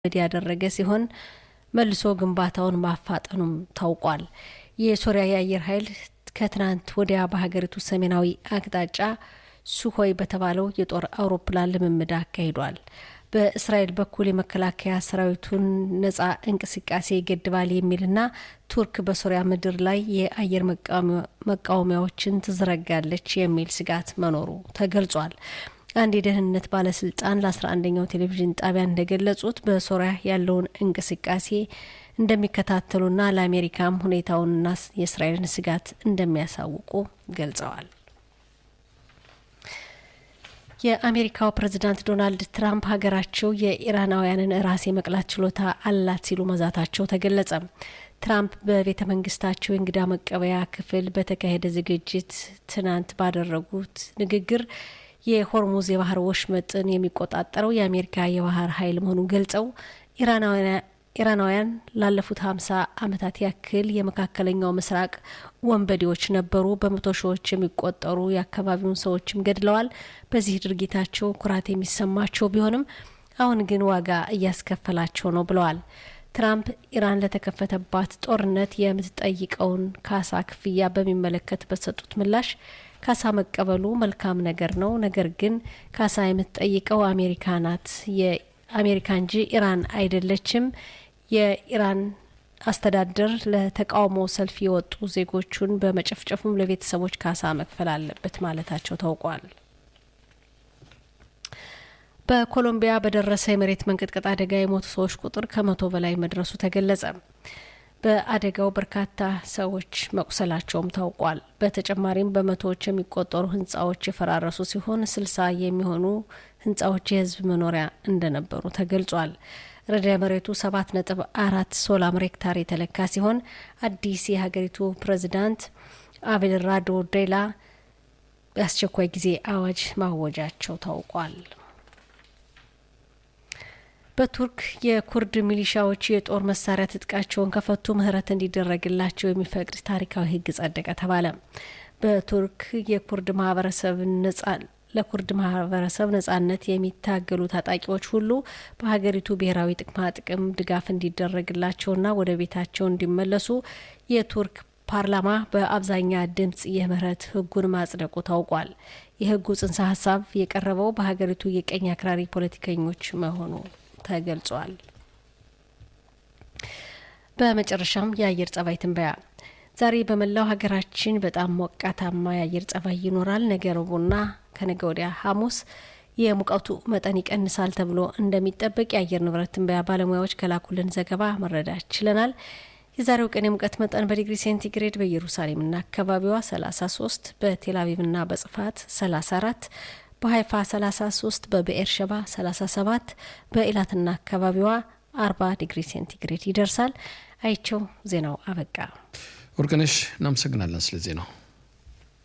ያደረገ ሲሆን መልሶ ግንባታውን ማፋጠኑም ታውቋል። የሶሪያ የአየር ኃይል ከትናንት ወዲያ በሀገሪቱ ሰሜናዊ አቅጣጫ ሱሆይ በተባለው የጦር አውሮፕላን ልምምድ አካሂዷል። በእስራኤል በኩል የመከላከያ ሰራዊቱን ነጻ እንቅስቃሴ ይገድባል የሚልና ቱርክ በሶሪያ ምድር ላይ የአየር መቃወሚያዎችን ትዘረጋለች የሚል ስጋት መኖሩ ተገልጿል። አንድ የደህንነት ባለስልጣን ለ11ኛው ቴሌቪዥን ጣቢያ እንደገለጹት በሶሪያ ያለውን እንቅስቃሴ እንደሚከታተሉና ለአሜሪካም ሁኔታውንና የእስራኤልን ስጋት እንደሚያሳውቁ ገልጸዋል። የአሜሪካው ፕሬዝዳንት ዶናልድ ትራምፕ ሀገራቸው የኢራናውያንን ራስ የመቅላት ችሎታ አላት ሲሉ መዛታቸው ተገለጸ። ትራምፕ በቤተ መንግስታቸው የእንግዳ መቀበያ ክፍል በተካሄደ ዝግጅት ትናንት ባደረጉት ንግግር የሆርሙዝ የባህር ወሽመጥን የሚቆጣጠረው የአሜሪካ የባህር ኃይል መሆኑን ገልጸው ኢራናውያን ላለፉት ሀምሳ ዓመታት ያክል የመካከለኛው ምስራቅ ወንበዴዎች ነበሩ። በመቶ ሺዎች የሚቆጠሩ የአካባቢውን ሰዎችም ገድለዋል። በዚህ ድርጊታቸው ኩራት የሚሰማቸው ቢሆንም አሁን ግን ዋጋ እያስከፈላቸው ነው ብለዋል። ትራምፕ ኢራን ለተከፈተባት ጦርነት የምትጠይቀውን ካሳ ክፍያ በሚመለከት በሰጡት ምላሽ ካሳ መቀበሉ መልካም ነገር ነው፣ ነገር ግን ካሳ የምትጠይቀው አሜሪካ ናት የአሜሪካ እንጂ ኢራን አይደለችም። የኢራን አስተዳደር ለተቃውሞ ሰልፍ የወጡ ዜጎቹን በመጨፍጨፉም ለቤተሰቦች ካሳ መክፈል አለበት ማለታቸው ታውቋል። በኮሎምቢያ በደረሰ የመሬት መንቀጥቀጥ አደጋ የሞቱ ሰዎች ቁጥር ከመቶ በላይ መድረሱ ተገለጸ። በአደጋው በርካታ ሰዎች መቁሰላቸውም ታውቋል። በተጨማሪም በመቶዎች የሚቆጠሩ ህንጻዎች የፈራረሱ ሲሆን ስልሳ የሚሆኑ ህንጻዎች የህዝብ መኖሪያ እንደነበሩ ተገልጿል። ርዕደ መሬቱ ሰባት ነጥብ አራት ሶላር ሬክታር የተለካ ሲሆን አዲስ የሀገሪቱ ፕሬዚዳንት አቤልራዶ ዴላ የአስቸኳይ ጊዜ አዋጅ ማወጃቸው ታውቋል። በቱርክ የኩርድ ሚሊሻዎች የጦር መሳሪያ ትጥቃቸውን ከፈቱ ምህረት እንዲደረግላቸው የሚፈቅድ ታሪካዊ ህግ ጸደቀ ተባለ። በቱርክ የኩርድ ማህበረሰብ ነጻ ለኩርድ ማህበረሰብ ነጻነት የሚታገሉ ታጣቂዎች ሁሉ በሀገሪቱ ብሔራዊ ጥቅማ ጥቅም ድጋፍ እንዲደረግላቸውና ወደ ቤታቸው እንዲመለሱ የቱርክ ፓርላማ በአብዛኛ ድምጽ የምህረት ህጉን ማጽደቁ ታውቋል። የህጉ ጽንሰ ሀሳብ የቀረበው በሀገሪቱ የቀኝ አክራሪ ፖለቲከኞች መሆኑ ተገልጿል። በመጨረሻም የአየር ጸባይ ትንበያ ዛሬ በመላው ሀገራችን በጣም ሞቃታማ የአየር ጸባይ ይኖራል። ነገ ረቡዕና ከነገ ወዲያ ሐሙስ የሙቀቱ መጠን ይቀንሳል ተብሎ እንደሚጠበቅ የአየር ንብረት ትንበያ ባለሙያዎች ከላኩልን ዘገባ መረዳት ችለናል። የዛሬው ቀን የሙቀት መጠን በዲግሪ ሴንቲግሬድ በኢየሩሳሌምና አካባቢዋ 33፣ በቴልአቪቭና በጽፋት 34፣ በሀይፋ 33፣ በብኤር ሸባ 37፣ በኢላትና አካባቢዋ 40 ዲግሪ ሴንቲግሬድ ይደርሳል። አይቸው ዜናው አበቃ። ወርቅነሽ እናመሰግናለን ስለ ዜናው።